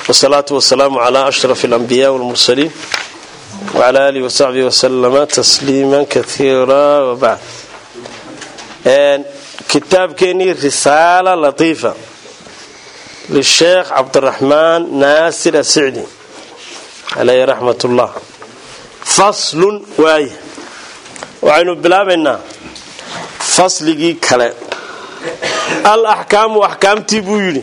wsalaatu wasalaamu calaa ashraf alambiyaa walmursaliin wcala aalihi wasaxbihi wasalama tasliima kaiira wabacd kitaabkeenii risaala latiifa lisheekh cabdiraxmaan naasir asicdi caleyhi raxmat ullah faslun waaya waxaynu bilaabaynaa fasligii kale al axkaamu axkaamtii buu yidhi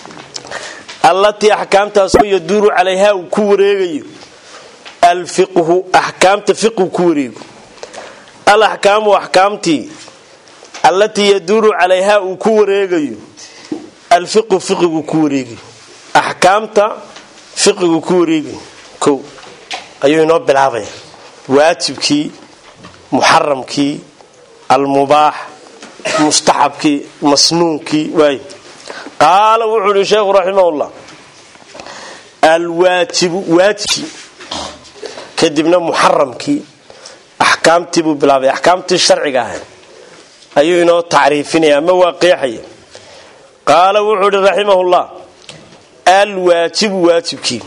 allatii axkaamtaasoo yaduuru calayhaa uu ku wareegayo alfiqhu axkaamta fiqhu ku wareego al axkaamu axkaamtii allatii yaduuru calayhaa uu ku wareegayo alfiqhu fiqigu ku wareegayo axkaamta fiqigu ku wareegayo kow ayuu inoo bilaabaya waajibkii muxaramkii almubaax mustaxabkii masnuunkii waay qaala wuxuu ihi sheekhu raximahullah alwaajibu waajibkii kadibna muxaramkii axkaamtii buu bilaabay axkaamtii sharciga ahayd ayuu inoo tacriifinaya ama waa qeexaya qaala wuxuu ihi raximahullah alwaajibu waajibkii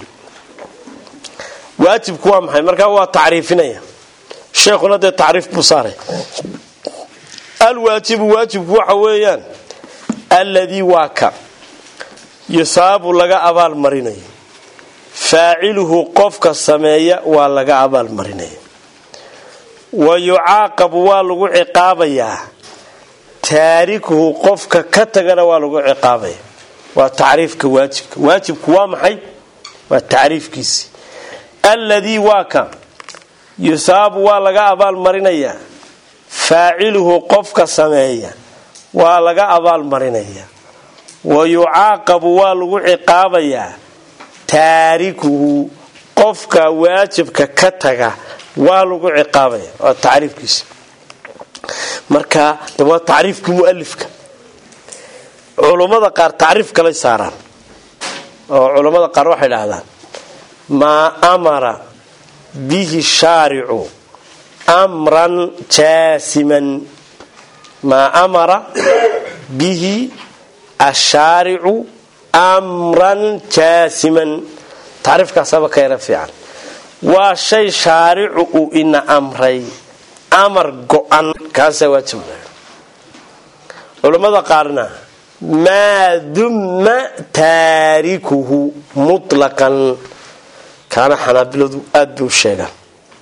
waajibku waa maxay markaa waa tacriifinaya sheekhuna dee tacriif buu saaray alwaajibu waajibku waxa weeyaan alladii waa ka yusaabu laga abaal marinayo faaciluhu qofka sameeya waa laga abaal marinaya wa yucaaqabu waa lagu ciqaabayaa taarikuhu qofka ka tagana waa lagu ciqaabaya waa tacriifka waajibka waajibku waa maxay waa tacriifkiisi alladii waa ka yusaabu waa laga abaal marinayaa faaciluhu qofka sameeya waa laga abaal marinaya wa yucaaqabu waa lagu ciqaabayaa taarikuhu qofka waajibka ka taga waa lagu ciqaabaya waa tacriifkiisa marka waa tacriifkii mualifka culummada qaar tacriif kalay saaraan oo culummada qaar waxay dhahdaan maa amara bihi shaaricu amran jaasiman maa amara bihi ashaaricu amran jaasiman tacriifkaasaba ka yara fiican waa shay shaaricu uu ina amray amar go-an kaasaa waajib culammada qaarna maa dumma taarikuhu mutlaqan kaana xanaabiladu aada bay u sheegaan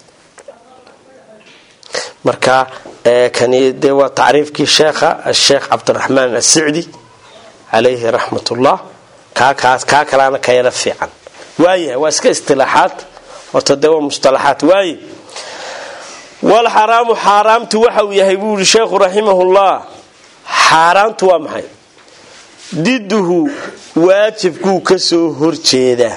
marka kani dee waa tacriifkii sheekha asheekh cabdiraxmaan asicdi calayhi raxmat ullah kaa kalaana ka yara fiican waayahay waa iska istilaaxaad horta dee waa mustalaxaad waaye walxaraamu xaaraamtu waxa uu yahay buu yihi sheekhu raximahullah xaaraamtu waa maxay diduhu waajibkuu ka soo horjeedaa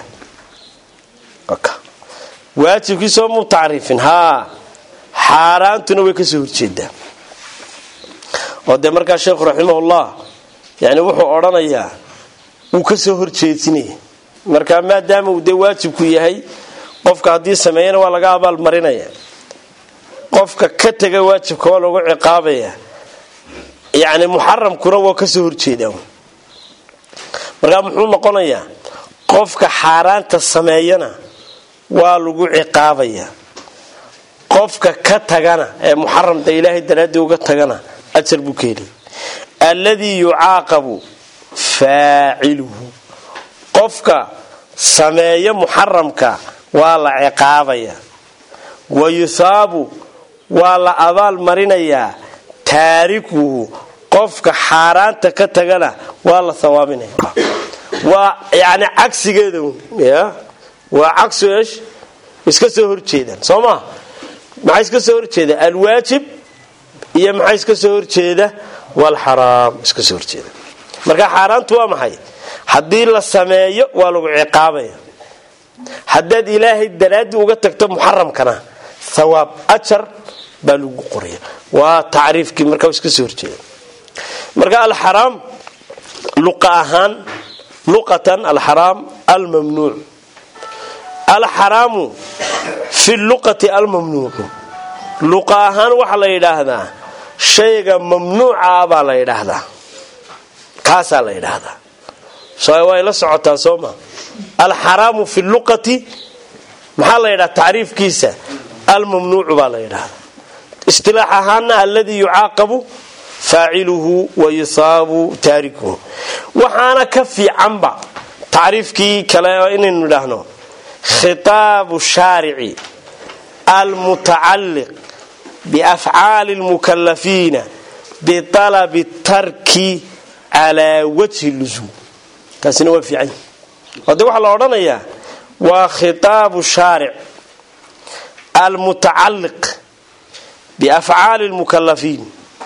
waajibkiisoo muu tacriifin haa xaaraantuna way kasoo horjeedaa oo dee markaa sheekhu raximahullah yani wuxuu odhanayaa wuu kasoo horjeedsinaya marka maadaama uu dee waajibku yahay qofka haddii sameeyana waa laga abaal marinaya qofka ka tega waajibka waa lagu ciqaabaya yani muxaramkuna waa kasoo horjeedaa markaa muxuu noqonayaa qofka xaaraanta sameeyana waa lagu ciqaabaya qofka ka tagana ee muxaramda ilaahay daraaddii uga tagana ajar buu ka helay alladii yucaaqabu faaciluhu qofka sameeya muxaramka waa la ciqaabaya wa yuhaabu waa la abaal marinayaa taarikuhu qofka xaaraanta ka tagana waa la hawaabinaya waa yani cagsigeeda ya waa cagsu esh iska soo horjeedaan soo maa maxaa iska soo horjeeda alwaajib iyo maxaa iska soo horjeeda walxaraam iska soo horjeeda marka xaaraantu waa maxay haddii la sameeyo waa lagu ciqaabaya haddaad ilaahay daraaddii uga tagto muxaramkana thawaab ajar baa lagu qoraya waa tacriifkii marka iska soo horjeeda marka alxaraam luqa ahaan luqatan alxaraam almamnuuc alxaraamu fi luqati almamnuucu luqa ahaan waxaa la yidhaahdaa shayga mamnuuca baa la yidhaahdaa kaasaa la yidhaahdaa so way la socotaa sooma alxaraamu fi luqati maxaa la yidhaha tacriifkiisa almamnuucu baa la yidhahda istilaax ahaana aladii yucaaqabu faaciluhu wa yusaabu taarikuhu waxaana ka fiicanba tacriifkii kale inaynu idhaahno khitaabu shaarici almutacalliq biafcaali lmukalafiina bialabi tarki calaa wajhi lusuum taasina waa fiican ode waxaa la odhanayaa waa khitaabu shaaric almutacalliq biafcaali lmukalafiin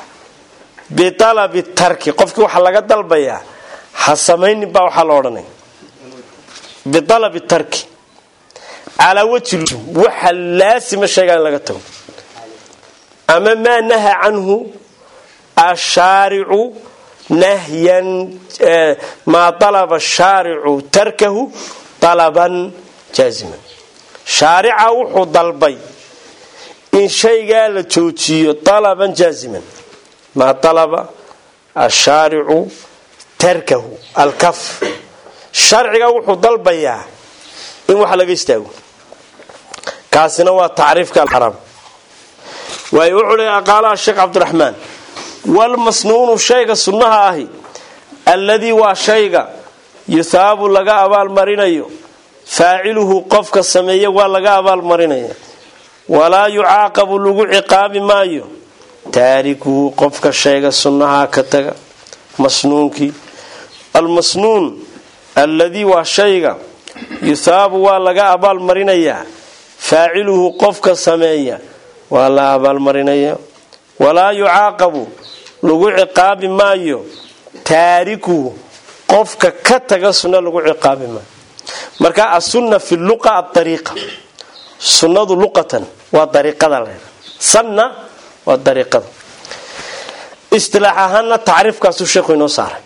bialabi tarki qofkii waxaa laga dalbayaa ha samaynin baa waxaa la odhanaya bialabi tarki calaa wajhi lusuum waxa laasima sheegaa in laga tago ama maa naha canhu ashaaricu nahyan maa alaba shaaricu tarkahu alaban jaaziman shaarica wuxuu dalbay in shaygaa la joojiyo alaban jaaziman maa alaba ashaaricu tarkahu alkaf sharciga wuxuu dalbayaa in wax laga istaago kaasina waa tacriifka alxaraam waay wuxuu le qaalaha sheekh cabdiraxmaan walmasnuunu shayga sunnaha ahi alladii waa shayga yuhaabu laga abaalmarinayo faaciluhu qofka sameeye waa laga abaalmarinaya walaa yucaaqabu lagu ciqaabi maayo taarikuhu qofka shayga sunnaha ka taga masnuunkii almasnuun alladii waa shayga yuhaabu waa laga abaalmarinayaa faaciluhu qofka sameeya waa la abaalmarinaya walaa yucaaqabu lagu ciqaabi maayo taarikuhu qofka ka taga sunna lagu ciqaabi maayo marka asunna fi luqa aariiqa sunnadu luqatan waa dariiqada la sanna waa dariiqada istilaax ahaana tacriifkaasuu sheekhu inoo saaray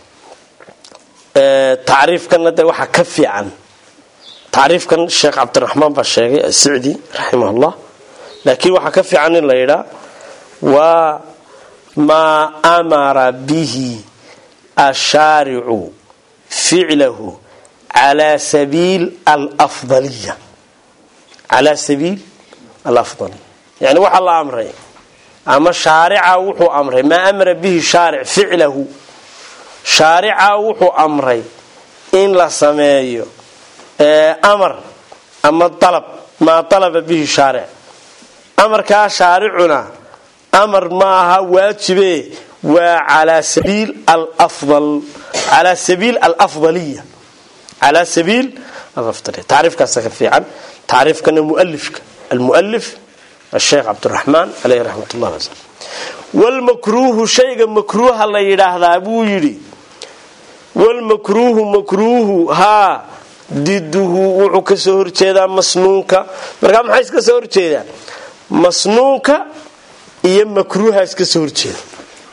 tacriifkana de waxaa ka fiican tacriifkan sheekh cabdiraxmaan baa sheegay asicdi raximahullah laakiin waxaa ka fiican in la yidhaa waa maa amara bihi ashaaricu ficlahu calaa sabiil alafdaliya calaa sabiil alafdaliya yani waxaa la amray ama shaarica wuxuu amray maa amara bihi shaaric ficlahu shaarica wuxuu amray in la sameeyo amar ama alab maa alaba bihi shaaric amarkaa shaaricuna amar ma aha waajibe waa calaa sabiil alafdal calaa sabiil alafdaliya calaa sabiil alafdaliya tacriifkaasa ka fiican tacriifkana mualifka almualif asheekh cabdiraxmaan caleyhi raxmat ullah wasal walmakruuhu shayga makruuha la yidhaahdaa buu yidhi walmakruuhu makruuhu haa diduhu wuxuu ka soo horjeedaa masnuunka markaa maxay iska soo horjeedaan masnuunka iyo makruuha iska soo horjeeda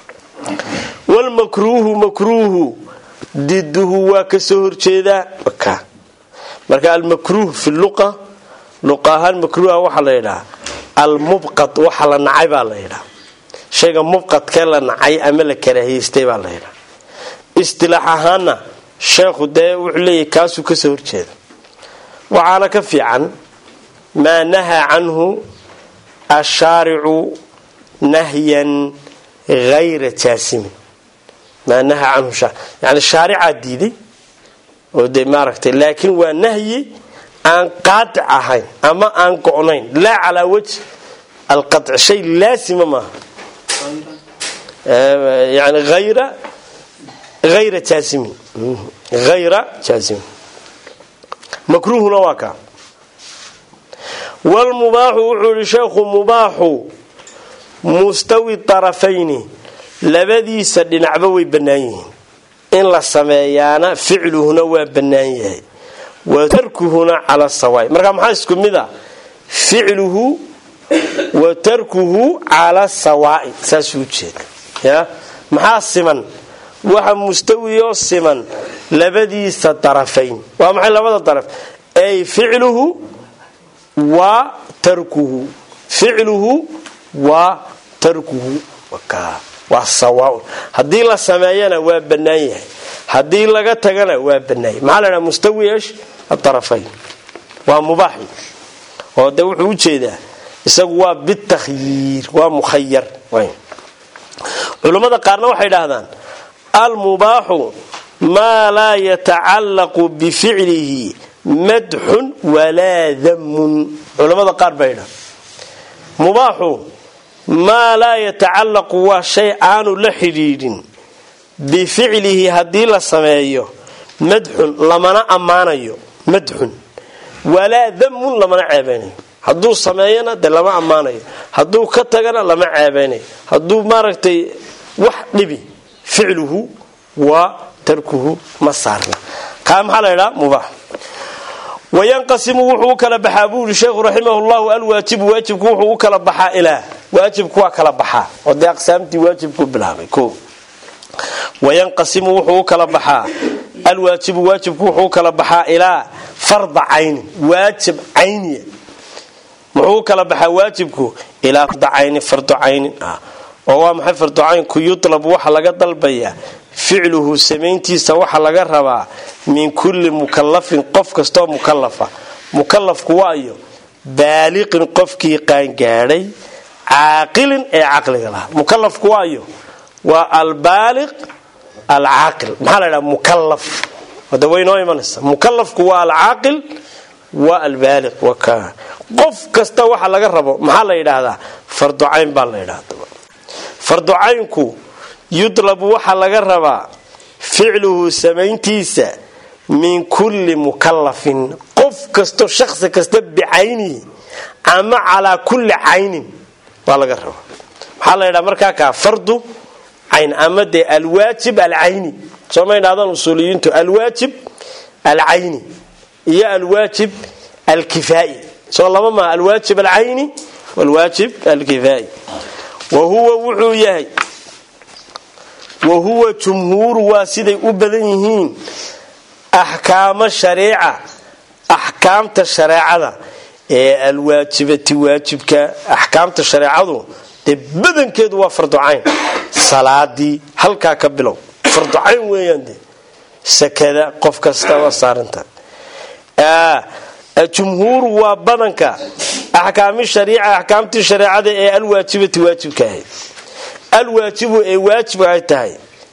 walmakruuhu makruuhu diduhu waa ka soo horjeedaa marka almakruuh fi luqa luqa ahaan makruuha waxaa la yidhaha almubqad waxa la nacay baa la yidhaha shayga mubqadkee la nacay ama la karaahiystay baa la yidhaha istilaax ahaana sheekhu dee wuxuu leeyahy kaasuu ka soo horjeeda waxaana ka fiican maa nahaa canhu ashaaricu nahyan hayra jaasimin maa nahaa canhu yani shaaricaa diiday oo de maaragtay laakiin waa nahyi aan qaadic ahayn ama aan go'nayn laa calaa wajh alqac shay laasima maaha yani ayra ayra jaasimin hayra jaasimin makruuhuna waa kaa wlmubaaxu wuxuu yihi sheekhu mubaaxu mustawi tarafayni labadiisa dhinacba way bannaan yihiin in la sameeyaana ficluhuna waa bannaan yahay wa tarkuhuna cala sawaay marka maxaa isku mid a ficluhu wa tarkuhu cala sawaai saasuu ujeeda ya maxaa siman waxa mustawiyoo siman labadiisa darafayn waa maxay labada daraf ay ficluhu wa tarkuhu ficluhu wa tarkuhu waa sawaaun haddii la sameeyana waa bannaan yahay haddii laga tagana waa banaayey maxaa la dhaha mustawi esh aarafayn waa mubaaxi oo de wuxuu ujeedaa isagu waa bitakhyiir waa mukhayar culummada qaarna waxay dhahdaan almubaaxu maa laa yatacallaqu bificlihi madxun walaa damun culammada qaar baa yidhaha mubaaxu maa laa yatacallaqu waa shay aanu la xidhiidhin bificlihi haddii la sameeyo madxun lamana ammaanayo madxun walaa damun lamana ceebeynayo hadduu sameeyana de lama ammaanayo hadduu ka tagana lama ceebeynayo hadduu maaragtay wax dhibi ficluhu waa tarkuhu ma saarna kaa maxaa la ydhaa mubaax wayanqasimu wuxuu u kala baxaa buu yidhi sheekhu raximah llahu alwaajibu waajibku wuxuu u kala baxaa ilaa waajibku waa kala baxaa oo dee aqsaamtii waajibku bilaabay o wayanqasimu wuxuu u kala baxaa alwaajibu waajibku wuxuu u kala baxaa ilaa farda caynin waajib cayniya muxuu u kala baxaa waajibku ilaa farda caynin fardo caynin ah oo waa maxay fardo caynku yutlabu waxa laga dalbayaa ficluhu samayntiisa waxa laga rabaa min kulli mukalafin qof kastoo mukalafa mukalafku waayo baaliqin qofkii qaangaadhay caaqilin ee caqliga lahaa mukalafku waayo waa albaaliq alcaaqil maxaa la ydhaha mukalaf wada way noo imanaysa mukalafku waa alcaaqil waa albaaliq qof kasta waxa laga rabo maxaa la yidhaahdaa farducayn baa la yidhahda farducaynku yudlabu waxaa laga rabaa ficluhu samayntiisa min kulli mukalafin qof kasto shaqsi kasta bicaynihi ama calaa kulli caynin baa laga rabaa maxaa la ydhaha markaa kaa fardu cayn ama dee alwaajib alcayni sooma ydhahdaan usuuliyiintu alwaajib alcayni iyo alwaajib alkifaai soo laba maa alwaajib alcayni walwaajib alkifaai wa huwa wuxuu yahay wa huwa jumhuuru waa siday u badan yihiin axkaamo shareeca axkaamta shareecada ee alwaajibati waajibka axkaamta shareecadu dee badankeedu waa farducayn salaadii halkaa ka bilow farducayn weeyaan de sakada qof kasta waa saarantahay jumhuuru waa badanka axkaami shariica axkaamtii shareecada ee alwaajibati waajibka ahayd alwaajibu ee waajib ay tahay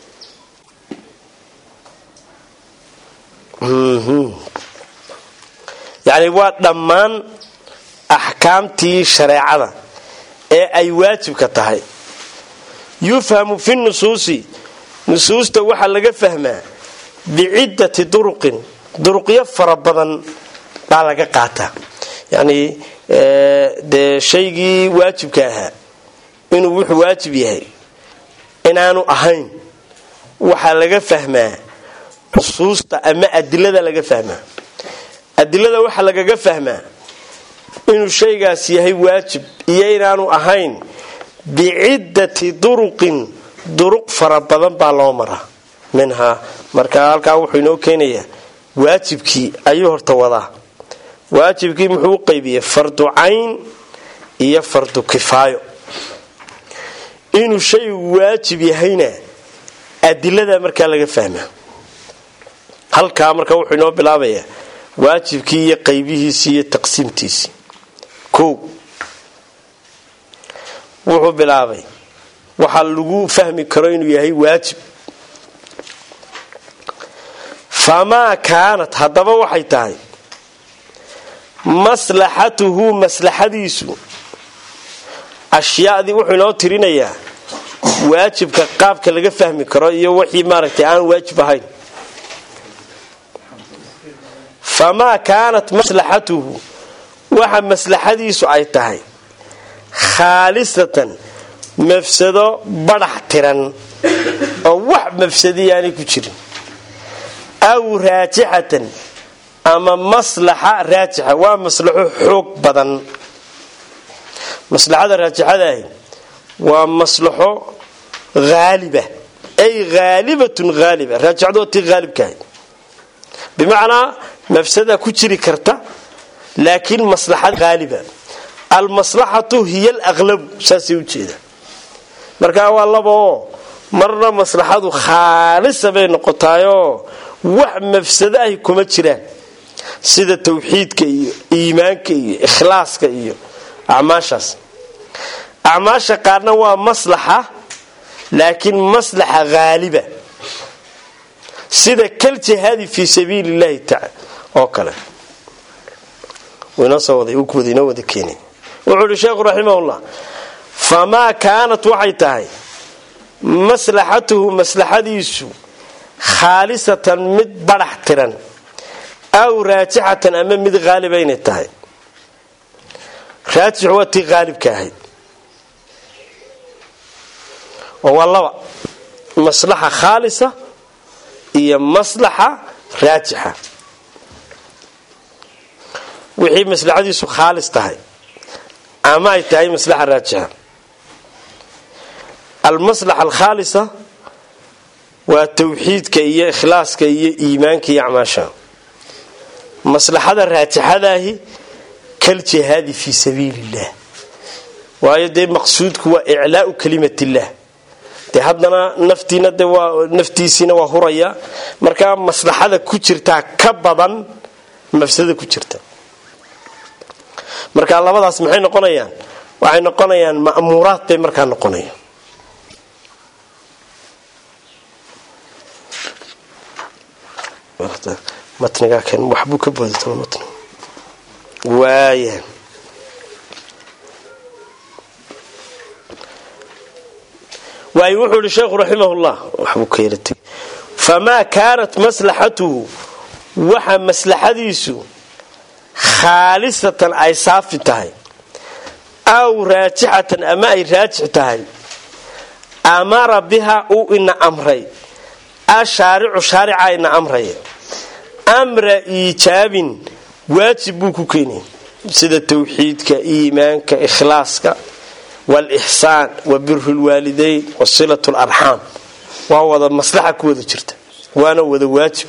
yani waa dhammaan axkaamtii shareecada ee ay waajibka tahay yufhamu fi nusuusi nusuusta waxaa laga fahmaa biciddati duruqin duruqyo fara badan baa laga qaataa yani dee shaygii waajibka ahaa inuu wuxuu waajib yahay inaanu ahayn waxaa laga fahmaa nusuusta ama adilada laga fahmaa adilada waxaa lagaga fahmaa inuu shaygaas yahay waajib iyo inaanu ahayn biciddati duruqin duruq fara badan baa loo maraa minhaa marka halkaa wuxuu inoo keenayaa waajibkii ayuu horta wadaa waajibkii muxuu u qaybiyey fardu cayn iyo fardu kifaayo inuu shaygu waajib yahayna adilada markaa laga fahmaa halkaa marka wuxuu inoo bilaabayaa waajibkii iyo qaybihiisii iyo taqsiimtiisii kow wuxuu bilaabay waxaa lagu fahmi karo inuu yahay waajib famaa kaanat haddaba waxay tahay maslaxatuhu maslaxadiisu ashyaadii wuxuu inoo tirinayaa waajibka qaabka laga fahmi karo iyo wixii maaragtay aan waajib ahayn famaa kaanat maslaxatuhu waxa maslaxadiisu ay tahay khaalisatan mafsado badhax tiran oo wax mafsadiyaanay ku jirin aw raajixatan ama maslaxa raajixa waa maslaxo xoog badan maslaxada raajixada ahi waa maslaxo haaliba ay haalibatun haaliba raajixadu waa tii haalibkaahay bimacnaa mafsada ku jiri karta laakiin maslaxad haaliba almaslaxatu hiya alaqlabu saasay ujeeda markaa waa laba oo marna maslaxadu khaalisa bay noqotaayoo wax mafsado ahi kuma jiraan sida tawxiidka iyo iimaanka iyo ikhlaaska iyo acmaashaas acmaasha qaarna waa maslaxa laakiin maslaxa haaliba sida kal jihaadi fii sabiili llahi taala oo kale inoo wada keenay wuxuu ihi sheekhu raximahullah famaa kaanat waxay tahay maslaxatuhu maslaxadiisu khaalisatan mid badhax tiran aw raajixatan ama mid haaliba inay tahay raajix waa tii haalibka ahayd oo waa laba maslaxa khaalisa iyo maslaxa raajixa wixii maslaxadiisu khaalis tahay ama ay tahay maslaxa raajixa almaslaxa alkhaalisa waa tawxiidka iyo ikhlaaska iyo iimaanka iyo acmaasha maslaxada raajixadaahi kal jihaadi fii sabiili illah waayo dee maqsuudku waa iclaau kalimat illah dee haddana naftiina de waa naftiisiina waa huraya markaa maslaxada ku jirtaa ka badan mafsada ku jirta marka labadaas maxay noqonayaan waxay noqonayaan ma'muuraad bay markaa noqonayaan matnigaa keen waxbuu ka boodata matn waaya waayo wuxuu ihi sheekhu raximahullah waxbuu ka yaratay famaa kaanat maslaxatuhu waxa maslaxadiisu khaalisatan ay saafi tahay aw raajixatan ama ay raajix tahay amara biha uu ina amray ashaaricu shaarica ina amraya amra iijaabin waajib buu ku keenaya sida tawxiidka iimaanka ikhlaaska waalixsaan wa biru lwaalidayn wa silat larxaam waa wada maslaxa ku wada jirta waana wada waajib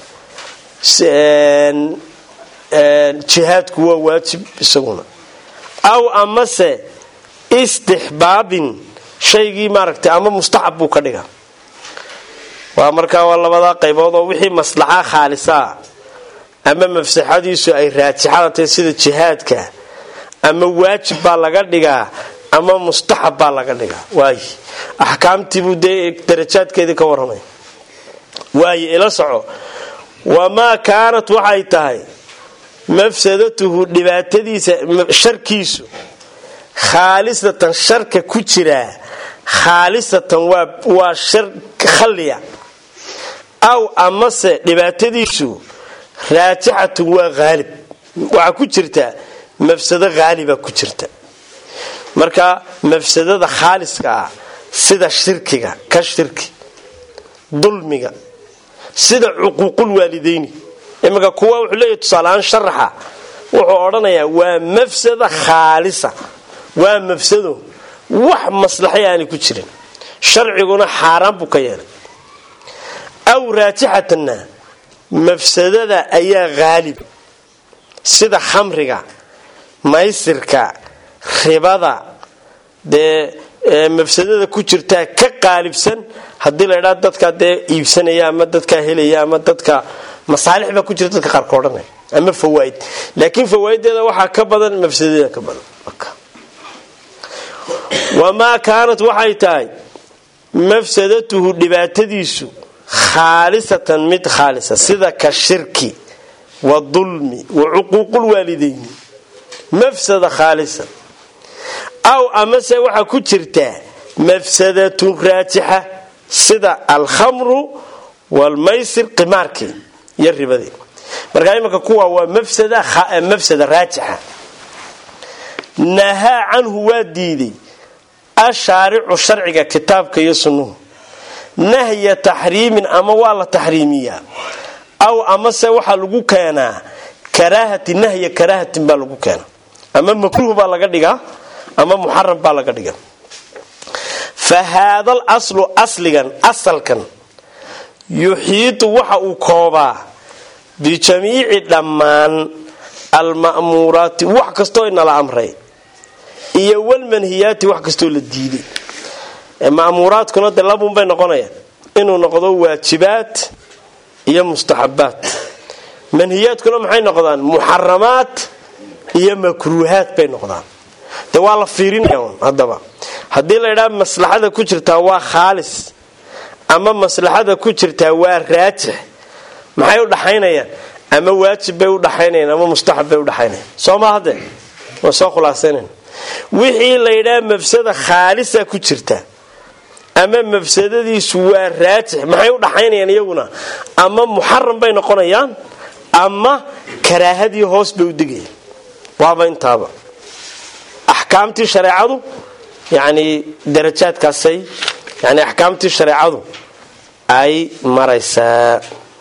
jihaadku waa waajib isaguna aw amase istixbaabin shaygii maaragtay ama mustaxab buu ka dhiga waa markaa waa labadaa qaybood oo wixii maslaxa khaalisaa ama mafsaxadiisu ay raajixada tahay sida jihaadka ama waajib baa laga dhigaa ama mustaxab baa laga dhigaa waay axkaamtiibuu dee darajaadkeedii ka warramay waaye ila soco wamaa kaanat waxay tahay mafsadatuhu dhibaatadiisa sharkiisu khaalisatan sharka ku jiraa khaalisatan waa shar khalliya aw amase dhibaatadiisu raajixatun waa haalib waxaa ku jirta mafsado haaliba ku jirta marka mafsadada khaaliska ah sida shirkiga ka shirki dulmiga sida cuquuqul waalidayni iminka kuwa wuxuu leeyahy tusaaleahaan sharaxa wuxuu odhanayaa waa mafsada khaalisa waa mafsado wax maslaxay aanay ku jirin sharciguna xaaraan buu ka yeelay aw raajixatanna mafsadada ayaa haalib sida khamriga maysirka ribada dee mafsadada ku jirtaa ka qaalibsan haddii la idhaa dadkaa dee iibsanaya ama dadkaa helaya ama dadka masaalix baa ku jira dadka qaarka odhanaya ama fawaaid laakiin fawaaiddeeda waxaa ka badan mafsadadeeda ka badan wamaa kaanat waxay tahay mafsadatuhu dhibaatadiisu khaalisatan mid khaalisa sida ka shirki wa dulmi wa cuquuqul waalidayni mafsada khaalisa aw amase waxaa ku jirtaa mafsadatun raajixa sida alkhamru waalmaysir qimaarkii iyo ribadii markaa imanka kuwa waa mafsada raajixa nahaa canhu waa diiday ashaaricu sharciga kitaabka iyo sunnuhu nahya taxriimin ama waa la taxriimiyaa aw amase waxaa lagu keenaa karaahati nahya karaahatin baa lagu keenaa ama makruuh baa laga dhigaa ama muxaram baa laga dhigaa fa haadal aslu asligan asalkan yuxiitu waxa uu koobaa bijamiici dhammaan alma'muuraati wax kastoo inala amray iyo walmanhiyaati wax kastoo la diiday ma'muuraadkuna de labunbay noqonayaan inuu noqdo waajibaad iyo mustaxabaad manhiyaadkuna maxay noqdaan muxaramaad iyo makruuhaad bay noqdaan de waa la fiirinaya haddaba haddii la ydhaha maslaxada ku jirtaa waa khaalis ama maslaxada ku jirtaa waa raajix maxay u dhaxaynayaan ama waajib bay u dhaxaynayaan ama mustaxab bay u dhaxaynayaan soo ma hadde waa soo khulaasaynayna wixii la ydhaha mafsada khaalisa ku jirta ama mafsadadiisu waa raajix maxay u dhaxaynayaan iyaguna ama muxaram bay noqonayaan ama karaahadii hoos bay u degayaan waaba intaaba axkaamtii shareecadu yani darajaadkaasay yani axkaamtii shareecadu ay maraysaa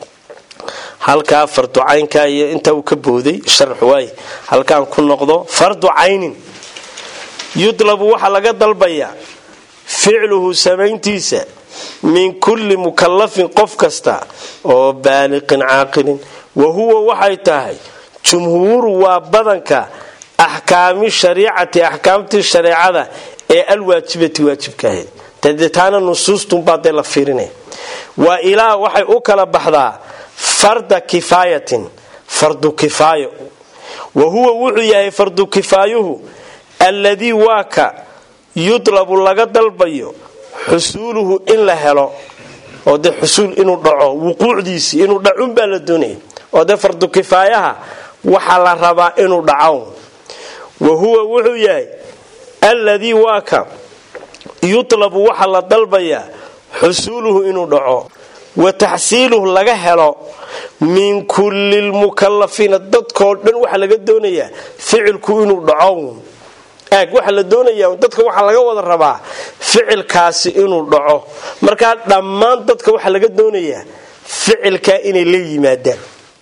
halkaa fardu caynka iyo intaa uu ka booday sharxu waay halkaan ku noqdo fardu caynin yudlabu waxaa laga dalbayaa ficluhu samayntiisa min kulli mukallafin qof kasta oo baaliqin caaqilin wa huwa waxay tahay jumhuuru waa badanka axkaami shariicati axkaamtii shareecada ee alwaajibati waajibkaahayd dadetaana nusuustunbaa dee la fiirinaya waa ilaa waxay u kala baxdaa farda kifaayatin fardu kifaayo wa huwa wuxuu yahay fardu kifaayuhu alladii waa ka yudlabu laga dalbayo xusuuluhu in la helo oo dee xusuul inuu dhaco wuquucdiisii inuu dhacunbaa la doonaya oo dee fardu kifaayaha waxaa la rabaa inuu dhaco wa huwa wuxuu yahay alladii waa ka yutlabu waxa la dalbayaa xusuuluhu inuu dhaco wa taxsiiluhu laga helo min kulli lmukalafiina dadkoo dhan waxaa laga doonayaa ficilku inuu dhaco aag waxaa la doonayaa dadka waxaa laga wada rabaa ficilkaasi inuu dhaco markaa dhammaan dadka waxaa laga doonayaa ficilkaa inay la yimaadaan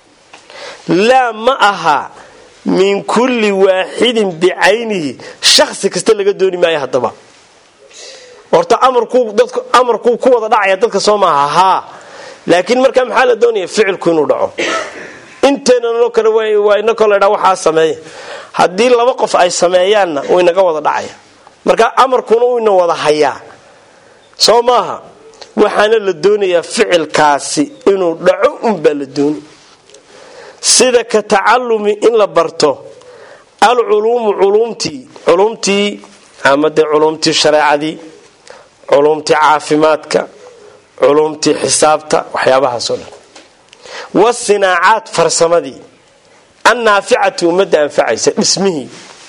laa ma aha min kulli waaxidin bicaynihi shaksi kasta laga dooni maayo haddaba horta amarkuu ku wada dhacaya dadka soo maaha haa laakiin markaa maxaa la doonaya ficilku inuu dhaco inteenanoo kale waa inakoo ladhaa waxaa sameeya haddii laba qof ay sameeyaanna uu inaga wada dhacaya marka amarkuna uu ina wada hayaa soo maaha waxaana la doonayaa ficilkaasi inuu dhaco unbaa la dooni sida ka tacalumi in la barto alculuumu culumtii culumtii ama dee culumtii shareecadii culumtii caafimaadka culumtii xisaabta waxyaabahaasoo dhan wasinaacaad farsamadii annaaficati ummadda anfacaysa dhismihii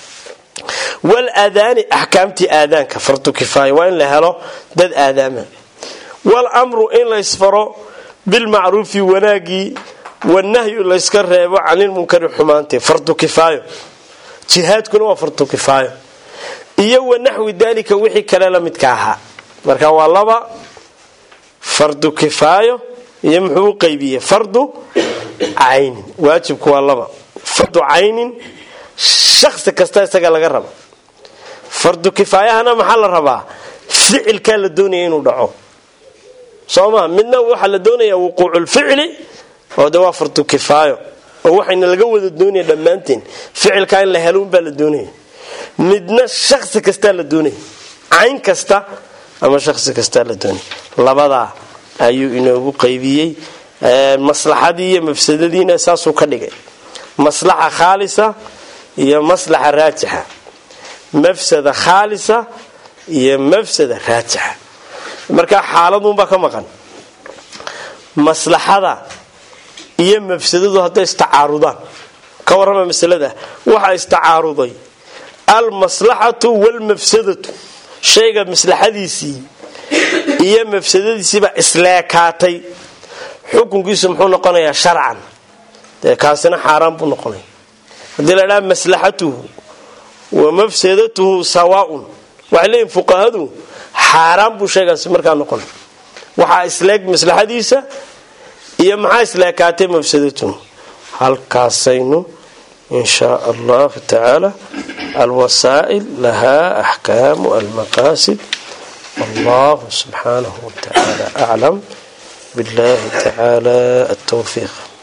walaadaani axkaamtii aadaanka fardu kifaaya waa in la helo dad aadaama walamru in laysfaro bilmacruufi wanaagii wanahyu layska reebo canilmunkari xumaantii fardu kifaayo jihaadkuna waa fardu kifaayo iyo wanaxwi daalika wixii kale la midka ahaa marka waa laba fardu kifaayo iyo muxuu u qaybiyey fardu caynin waajibku waa laba fardu caynin shaksi kasta isaga laga raba fardu kifaayahana maxaa la rabaa ficilkaa la doonaya inuu dhaco soo maa midna waxaa la doonaya wuquuculficli oo de waa fardu kifaayo oo waxayna laga wada doonaya dhammaanteen ficilkaa in la helo unbaa la doonaya midna shaksi kastaa la doonaya cayn kasta ama shaksi kastaa la doonaya labadaa ayuu inoogu qaybiyey maslaxadii iyo mafsadadiina saasuu ka dhigay maslaxa khaalisa iyo maslaxa raajixa mafsada khaalisa iyo mafsada raajixa markaa xaaladunbaa ka maqan maslaxada iyo mafsadadu hadday istacaarudaan ka warrama masalada waxaa istacaaruday almaslaxatu waalmafsadatu shayga maslaxadiisii iyo mafsadadiisiibaa isleekaatay xukunkiisu muxuu noqonayaa sharcan dee kaasina xaaraan buu noqonaya haddii la dhaha maslaxatuhu wa mafsadatuhu sawaaun waxay leeyihin fuqahadu xaaraan buu sheegaasi markaa noqonay waxaa isleeg maslaxadiisa iyo maxaa isleekaatay mafsadatuhu halkaasaynu in shaa allahu tacaala alwasaa'il lahaa axkaamu almaqaasid wallahu subxaanahu watacaala aclam billahi tacaala altawfiiq